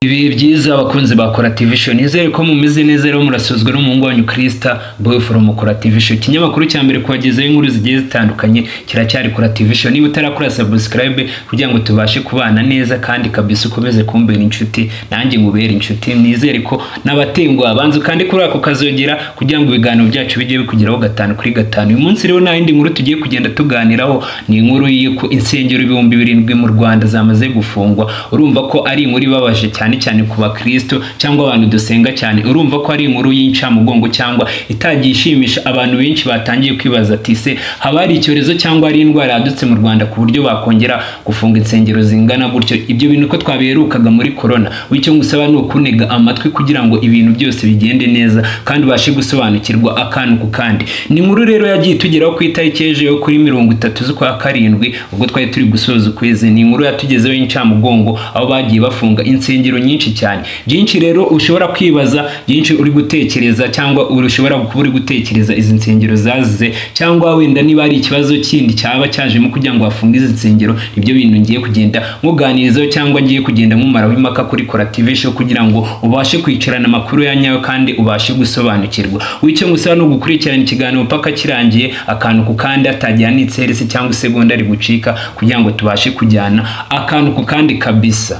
ibihe byiza abakunzi ba Corativation nizere ko mumeze neza rero murasozwe n'umuhungu wanyu Krista boy from Corativation ikinyamakuru cya mbere kubagezaho inkuru zigiye zitandukanye kiracyari Corativation niba utarakora subscribe kugira ngo tubashe kubana neza kandi kabisa ukomeze kumbera inshuti nanjye ngubera inshuti nizere ko n'abatenguha banzu kandi kuri ako kazogera kugira ngo ibiganiro byacu bijye bikugeraho gatanu kuri gatanu uyu munsi rero nta yindi nkuru tugiye kugenda tuganiraho ni inkuru y'uko insengero ibihumbi birindwi mu Rwanda zamaze gufungwa urumva ko ari inkuru ibabaje cyane cyane cyane ku bakristo cyangwa abantu dusenga cyane urumva ko ari inkuru y'incamugongo cyangwa itagiye ishimisha abantu benshi batangiye kwibaza ati se haba hari icyorezo cyangwa hari indwara yadutse mu rwanda ku buryo bakongera gufunga insengero zingana gutyo ibyo bintu ko twabiherukaga muri korona wicyo ngusaba ni ukunega amatwi kugira ngo ibintu byose bigende neza kandi ubashe gusobanukirwa akantu ku kandi ni inkuru rero yagiye itugeraho ku itariki y'ejo yo kuri mirongo itatu z'ukwa karindwi ubwo twari turi gusoza ukwezi ni inkuru yatugezeho y'incamugongo aho bagiye bafunga insengero nyinshi cyane byinshi rero ushobora kwibaza byinshi uri gutekereza cyangwa ushobora kuba uri gutekereza izi nsengero zazize cyangwa wenda niba ari ikibazo kindi cyaba cyajemo kugira ngo hafunge izi nsengero nibyo bintu ngiye kugenda muganirizaho cyangwa ngiye kugenda mumaraho impaka kuri korativesho kugira ngo ubashe kwicarana amakuru ya nyayo kandi ubashe gusobanukirwa wicyo ngusaba ni ugukurikirana ikiganiro paka kirangiye akantu ku kandi hatajyana itserisi cyangwa isegonda rigucika kugira ngo tubashe kujyana akantu ku kandi kabisa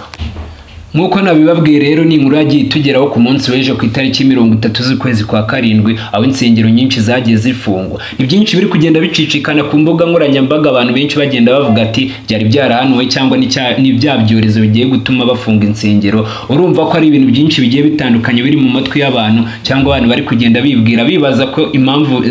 nk'uko nabibabwiye rero ni inkuru yagiye itugeraho ku munsi w'ejo ku itariki mirongo itatu z'ukwezi kwa karindwi aho insengero nyinshi zagiye zifungwa ni byinshi biri kugenda bicicikana ku mbuga nkoranyambaga abantu benshi bagenda bavuga ati byari byarahanuwe cyangwa ni bya byorezo bigiye gutuma bafunga insengero urumva ko ari ibintu byinshi bigiye bitandukanye biri mu matwi y'abantu cyangwa abantu bari kugenda bibwira bibaza ko impamvu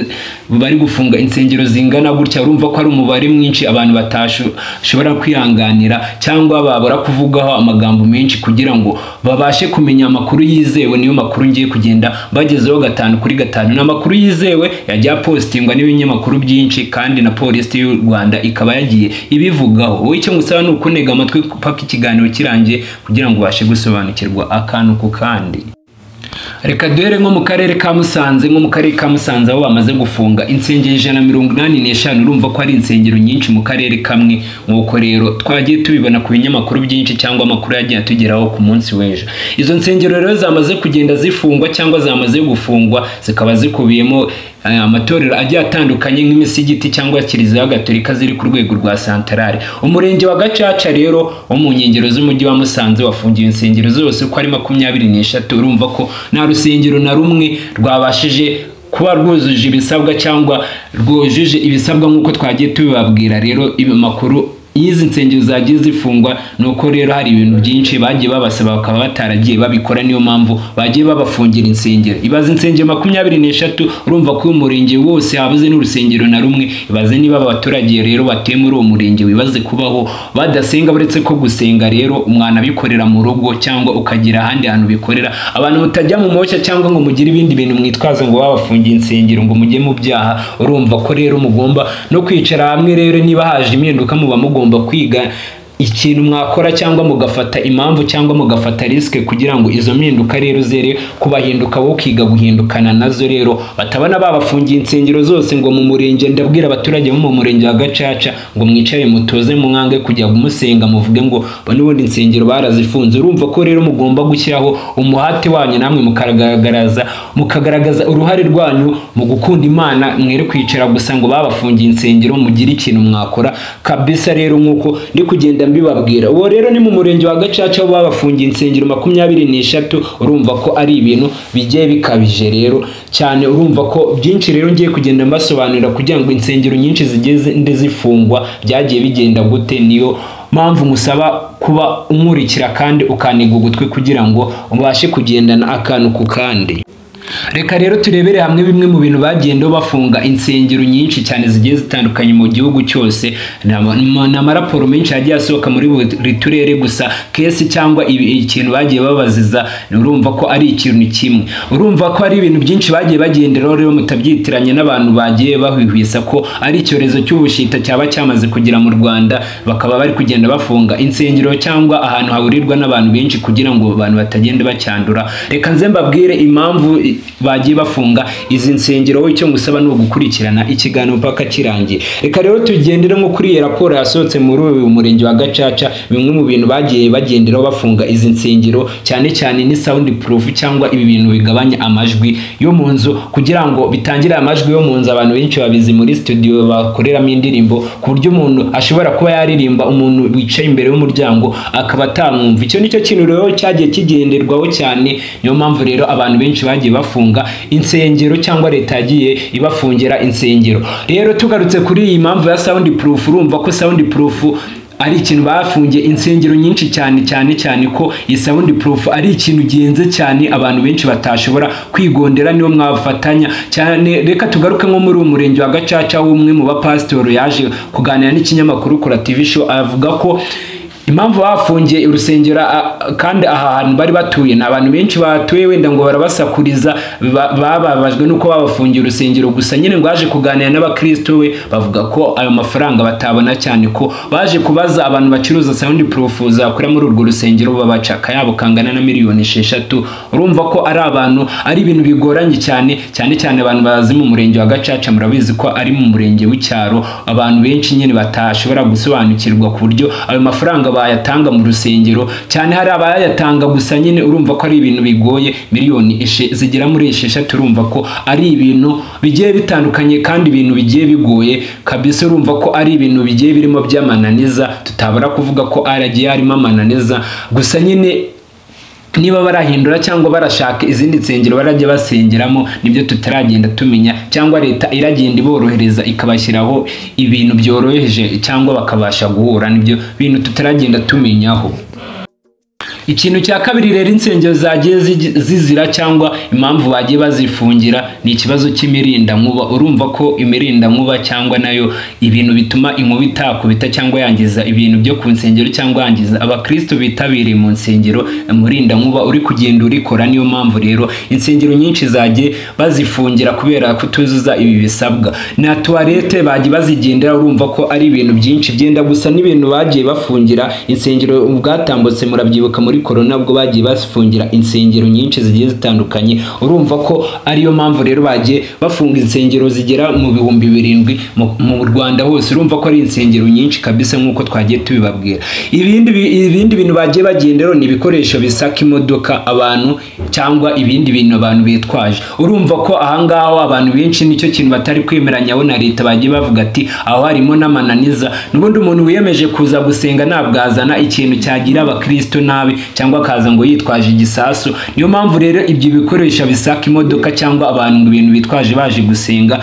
bari gufunga insengero zingana gutya urumva ko ari umubare mwinshi abantu batashobora kwihanganira cyangwa babura kuvugaho amagambo menshi kugira ngo babashe kumenya amakuru yizewe niyo makuru ngiye kugenda bagezeho gatanu kuri gatanu ni amakuru yizewe yajya apositingwa n'ibinyamakuru byinshi kandi na polisi y'u rwanda ikaba yagiye ibivugaho wowe icyo ngusaba ni ukunega amatwi paka ikiganiro kirangiye kugira ngo ubashe gusobanukirwa akantu ku kandi reka duhere nko mu karere ka musanze nko mu karere ka musanze aho bamaze gufunga insengero ijana na mirongo inani n'eshanu urumva ko ari insengero nyinshi mu karere kamwe nk'uko rero twagiye tubibona ku binyamakuru byinshi cyangwa amakuru yagiye atugeraho ku munsi w'ejo izo nsengero rero zamaze kugenda zifungwa cyangwa zamaze gufungwa zikaba zikubiyemo amatorero agiye atandukanye nk'imisigiti cyangwa kiliziya gatolika ziri ku rwego rwa santarare umurenge wa gacaca rero wo mu nkengero z'umujyi wa musanze wafungiwe insengero zose uko ari makumyabiri n'eshatu urumva ko nta rusengero na rumwe rwabashije kuba rwujuje ibisabwa cyangwa rwujuje ibisabwa nk'uko twagiye tubibabwira rero makuru y'izi nsengero zagiye zifungwa ni uko rero hari ibintu byinshi bagiye babasaba bakaba bataragiye babikora niyo mpamvu bagiye babafungira insengero ibaze insengero makumyabiri n'eshatu urumva ko uyu murenge wose habuze n'urusengero na rumwe ibaze niba abaturage rero batuye muri uwo murenge wibaze kubaho badasenga uretse ko gusenga rero umwana abikorera mu rugo cyangwa ukagira ahandi hantu bikorera abantu mutajya mu moshya cyangwa ngo mugire ibindi bintu mwitwaza ngo babafungiye insengero ngo mujye mu byaha urumva ko rero mugomba no kwicara hamwe rero niba haje impinduka muba mugomba mugomba kwiga ikintu mwakora cyangwa mugafata impamvu cyangwa mugafata risike kugira ngo izo mpinduka rero zere kubahinduka wowe ukiga guhindukana nazo rero batabona babafungiye insengero zose ngo mu murenge ndabwira abaturage bo mu murenge wa gacaca ngo mwicare mutoze mwange kujya kumusenga muvuge ngo n'ubundi insengero barazifunze urumva ko rero mugomba gushyiraho umuhate wanyu namwe mukagaragaza mukagaragaza uruhare rwanyu mu gukunda imana mwere kwicara gusa ngo babafungiye insengero mugire ikintu mwakora kabisa rero nk'uko ndi kugenda mbibabwira uwo rero ni mu murenge wa gacaca aho babafungiye insengero makumyabiri n'eshatu urumva ko ari ibintu bigiye bikabije rero cyane urumva ko byinshi rero ngiye kugenda mbasobanurira kugira ngo insengero nyinshi zigende zifungwa byagiye bigenda gute niyo mpamvu musaba kuba umurikira kandi ukaniga ugutwi kugira ngo ubashe kugendana akantu ku kandi reka rero turebere hamwe bimwe mu bintu bagenda bafunga insengero nyinshi cyane zigiye zitandukanye mu gihugu cyose n'amaraporo menshi yagiye asohoka muri buri turere gusa kesi cyangwa ikintu bagiye babaziza urumva ko ari ikintu kimwe urumva ko ari ibintu byinshi bagiye bagenderaho rero mutabyitiranye n'abantu bagiye bahwihwisa ko ari icyorezo cy'ubushita cyaba cyamaze kugera mu rwanda bakaba bari kugenda bafunga insengero cyangwa ahantu hahurirwa n'abantu benshi kugira ngo abantu batagenda bacyandura reka nze mbabwire impamvu bagiye bafunga izi nsengero wowe icyo ngusaba ni ugukurikirana ikiganiro mpaka kirangiye reka rero tugendere nko kuri iyi raporo yasohotse muri uyu murenge wa gacaca bimwe mu bintu bagiye bagenderaho bafunga izi nsengero cyane cyane ni sound proof cyangwa ibi bintu bigabanya amajwi yo mu nzu kugira ngo bitangire amajwi yo mu nzu abantu benshi babizi muri studio bakoreramo indirimbo ku buryo umuntu ashobora kuba yaririmba umuntu wicaye imbere y'umuryango akaba atamwumva icyo nicyo kintu rero cyagiye kigenderwaho cyane niyo mpamvu rero abantu benshi bagiye bafunga insengero cyangwa leta yagiye ibafungira insengero rero tugarutse kuri iyi mpamvu ya sound proof urumva ko sound proof ari ikintu bafungiye insengero nyinshi cyane cyane cyane ko iyi sound proof ari ikintu genze cyane abantu benshi batashobora kwigondera niyo mwafatanya cyane reka tugaruke nko muri uyu murenge wa gacaca w'umwe mu bapasitoro yaje kuganira n'ikinyamakuru kora tv show avuga ko impamvu bafungiye urusengero kandi aha hantu bari batuye ni abantu benshi batuye wenda ngo barabasakuriza bababajwe nuko babafungiye urusengero gusa nyine ngo baje kuganira n'abakristo we bavuga ko ayo mafaranga batabona cyane ko baje kubaza abantu bacuruza sound proof zakora muri urwo rusengero babaca akayabo kangana na miliyoni esheshatu urumva ko ari abantu ari ibintu bigoranye cyane cyane cyane abantu bazi mu murenge wa gacaca murabizi ko ari mu murenge w'icyaro abantu benshi nyine batashobora gusobanukirwa ku buryo ayo mafaranga bayatanga mu rusengero cyane hari abayatanga gusa nyine urumva ko ari ibintu bigoye miliyoni zigera muri esheshatu urumva ko ari ibintu bigiye bitandukanye kandi ibintu bigiye bigoye kabisa urumva ko ari ibintu bigiye birimo by'amananiza tutabura kuvuga ko aragiye harimo amananiza gusa nyine niba barahindura cyangwa barashaka izindi nsengero barajya basengeramo nibyo tutaragenda tumenya cyangwa leta iragenda iborohereza ikabashyiraho ibintu byoroheje cyangwa bakabasha guhura nibyo bintu tutaragenda tumenyaho ikintu cya kabiri rero insengero zagiye zizira cyangwa impamvu bagiye bazifungira ni ikibazo cy'imirindankuba urumva ko imirindankuba cyangwa nayo ibintu bituma inkuba itakubita cyangwa yangiza ibintu byo ku nsengero cyangwa yangiza abakristo bitabiriye mu nsengero umurindankuba uri kugenda urikora niyo mpamvu rero insengero nyinshi zagiye bazifungira kubera kutuzuza ibi bisabwa na tuwarete bagiye bazigendera urumva ko ari ibintu byinshi byenda gusa n'ibintu bagiye bafungira insengero bwatambutse murabyibuka muri korona bwo bagiye bafungira insengero nyinshi zigiye zitandukanye urumva ko ariyo mpamvu rero bagiye bafunga insengero zigera mu bihumbi birindwi mu rwanda hose urumva ko ari insengero nyinshi kabisa nk'uko twagiye tubibabwira ibindi ibindi bintu bagiye bagenderaho ni ibikoresho bisaka imodoka abantu cyangwa ibindi bintu abantu bitwaje urumva ko ahangaho abantu benshi nicyo kintu batari kwemeranyaho na leta bagiye bavuga ati aho harimo n'amananiza n'ubundi umuntu wiyemeje kuza gusenga ntabwo azana ikintu cyagira abakristo nabi cyangwa akaza ngo yitwaje igisasu niyo mpamvu rero ibyo bikoresho bisaka imodoka cyangwa abantu mu bintu bitwaje baje gusenga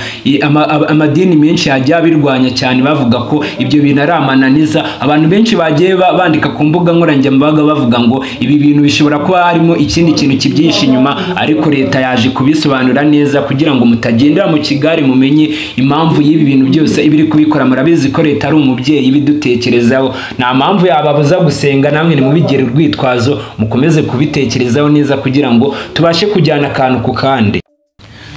amadini menshi yagiye abirwanya cyane bavuga ko ibyo bintu ari amananiza abantu benshi bagiye bandika ku mbuga nkoranyambaga bavuga ngo ibi bintu bishobora kuba harimo ikindi kintu kibyihishe inyuma ariko leta yaje kubisobanura neza kugira ngo mutagendera mu kigare mumenye impamvu y'ibi bintu byose ibiri kubikora murabizi ko leta ari umubyeyi ibidutekerezaho nta mpamvu yababuza gusenga namwe nimubigire urwitwa urwitwazo mukomeze kubitekerezaho neza kugira ngo tubashe kujyana akantu ku kandi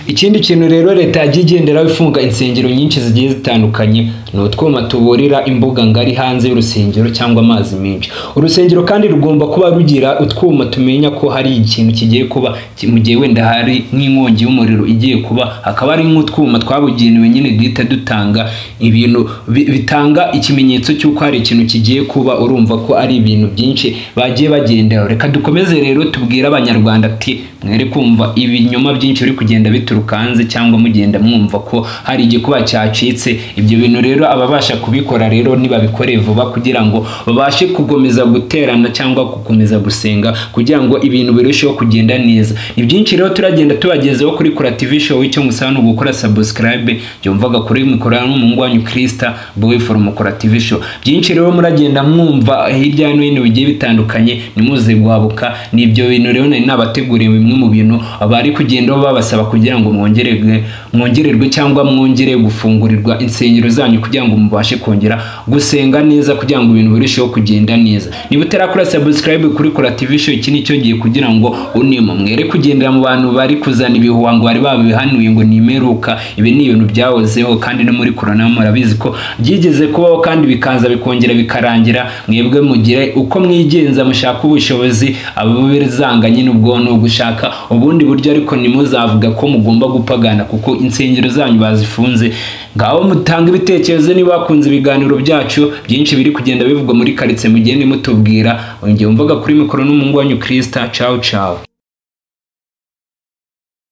ikindi kintu rero leta yagiye igenderaho ifunga insengero nyinshi zigiye zitandukanye ni utwuma tuburira imbuga ngari hanze y'urusengero cyangwa amazi menshi urusengero kandi rugomba kuba rugira utwuma tumenya ko hari ikintu kigiye kuba mu gihe wenda hari nk'inkongi y'umuriro igiye kuba hakaba hari nk'utwuma twabugenewe nyine duhita dutanga ibintu bitanga ikimenyetso cy'uko hari ikintu kigiye kuba urumva ko ari ibintu byinshi bagiye bagenderaho reka dukomeze rero tubwire abanyarwanda ati mwere kumva ibinyoma byinshi biri kugenda bituruka hanze cyangwa mugenda mwumva ko hari igikuba cyacitse ibyo bintu rero ababasha kubikora rero nibabikore vuba kugira ngo babashe gukomeza guterana cyangwa gukomeza gusenga kugira ngo ibintu birusheho kugenda neza ni byinshi rero turagenda tubagezeho kuri kora tv show icyo musaba ni ugukora subscribe byumvaga kuri mikoro n'umuhungu wanyu kirista boy forum kora tv show byinshi rero muragenda mwumva hirya no hino bigiye bitandukanye nimuze guhabuka ni ibyo bintu rero nari nabateguriye bimwe mu bintu bari kugendaho babasaba kugira ngo mwongererwe mwongererwe cyangwa mwongere gufungurirwa insengero zanyu kugira ngo mubashe kongera gusenga neza kugira ngo ibintu birusheho kugenda neza niba utarakora subscribe kuri kora tv show iki nicyo gihe kugira ngo unima mwere kugendera mu bantu bari kuzana ibihuhango bari babihanuye ngo nimeruka ibi ni ibintu byahozeho kandi no muri korona murabizi ko byigeze kubaho kandi bikaza bikongera bikarangira mwebwe mugire uko mwigenza mushaka ubushobozi ababizanganye n'ubwonko gushaka ubundi buryo ariko ntimuzavuga ko mugomba gupagana kuko insengero zanyu bazifunze ngaho mutanga ibitekerezo niba bakunze ibiganiro byacu byinshi biri kugenda bivugwa muri karitsiye mugende mutubwira ngewe mvuga kuri mikoro n'umuhungu wanyu kirisita cawu cawu